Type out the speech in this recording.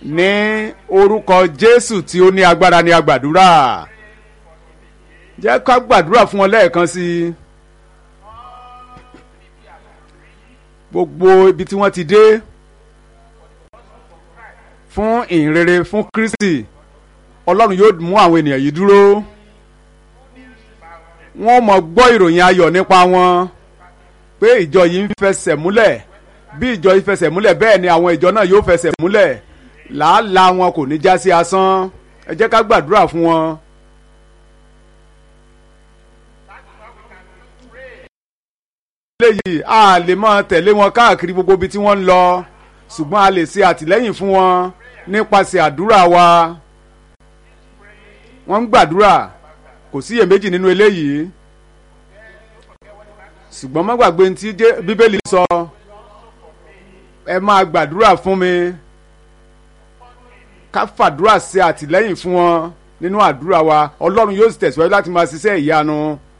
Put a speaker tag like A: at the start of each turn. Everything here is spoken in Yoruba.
A: ní orúkọ jésù tí ó ní agbára ní agbàdúrà jẹ́ ká gbàdúrà fún wọn lẹ́ẹ̀kan sí i gbogbo ibi tí wọ́n ti dé fún ìhìnrere fún kristi ọlọ́run yóò mú àwọn ènìyàn yìí dúró wọ́n mọ̀ gbọ́ ìròyìn ayọ̀ nípa wọn pé ìjọ yìí ń fẹsẹ̀ múlẹ̀ bí ìjọ yìí fẹsẹ̀ múlẹ̀ bẹ́ẹ̀ ni àwọn ìjọ náà yóò fẹsẹ̀ múlẹ̀ làálàá wọn kò ní já sí asán ẹ jẹ́ ká gbàdúrà fún wọn. eléyìí a lè máa tẹ̀lé wọn káàkiri gbogbo ibi tí wọ́n ń lọ ṣùgbọ́n a lè ṣe àtìlẹ́yìn fún wọn nípasẹ̀ àdúrà wa wọ́n ń gbàdúrà kò sí iyèméjì nínú eléyìí ṣùgbọ́n má gbàgbé tí bíbélì sọ ẹ máa gbàdúrà fún mi ká fàdúrà ṣe àtìlẹ́yìn fún wọn nínú àdúrà wa ọlọ́run yóò sì tẹ̀síwájú láti máa ṣiṣẹ́ ìyanu